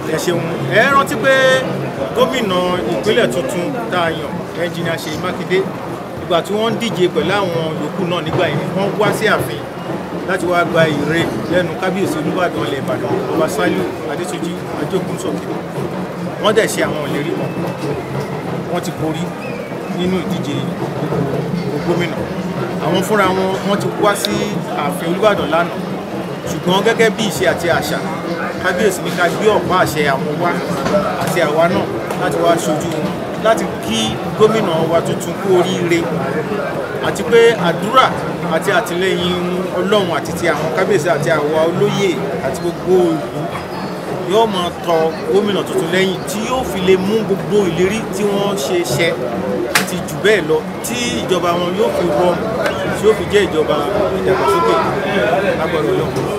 ẹ ṣeun ẹ rántí pé gómìnà ìpínlẹ̀ tuntun tá a yàn ẹnjìnìà Ṣèyí Mákindé ìgbà tí wọ́n ń díje pẹ̀lú àwọn yòókù náà nígbà yẹn wọ́n wá sí ààfin láti wá gba ìre lẹ́nu kábíyèsí Olúbàdàn ilẹ̀ Ìbàdàn ọba Sàlíù Adétúnjì Ajókùnsókè wọ́n dẹ̀ ṣe àwọn ìlérí kan wọ́n ti borí nínú ìdíje ipò gómìnà àwọn fúnra wọn wọ́n ti wá sí ààfin Olúbàdàn lánàá ṣùgbọ́n gẹ́gẹ́ bí ìṣe àti àṣà kábíyèsí ní ká gbé ọ̀pá àṣẹ àwọn wá àti àwa náà láti wá ṣojú wọn láti kí gómìnà wa tuntun kú oríire àti pé àdúrà àti àtìlẹyìn ọlọ́run àti ti àwọn kábíyèsí àti àwa olóyè àti gbogbo ìlú yóò máa tọ gómìnà tuntun lẹ́yìn tí yóò fi lè mú gbogbo ìlérí tí wọ́n ṣe ṣẹ àti jù bẹ́ẹ̀ lọ tí ìjọba wọn yóò fi rọrùn tí yóò fi jẹ́ ìjọba ìdàgbàsókè lágbọ̀dọ̀ lọ́wọ́.